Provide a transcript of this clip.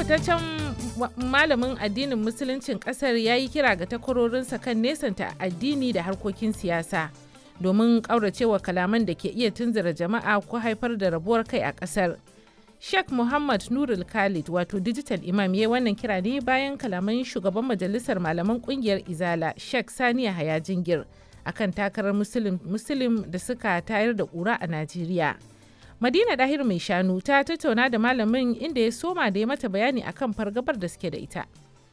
fitaccen malamin addinin musuluncin kasar ya yi kira ga takwarorinsa kan nesanta addini da harkokin siyasa domin ƙauracewa kalaman da ke iya tunzura jama'a ko haifar da rabuwar kai a kasar. Sheikh Muhammad Nurul Khalid wato digital imam ya wannan kira ne bayan kalaman shugaban majalisar malaman kungiyar Izala Sheikh Saniya Haya Jingir akan takarar Muslim da suka tayar da ƙura a Najeriya. Madina Dahir mai shanu ta tattauna da malamin inda ya soma da ya mata bayani akan fargabar da suke da ita.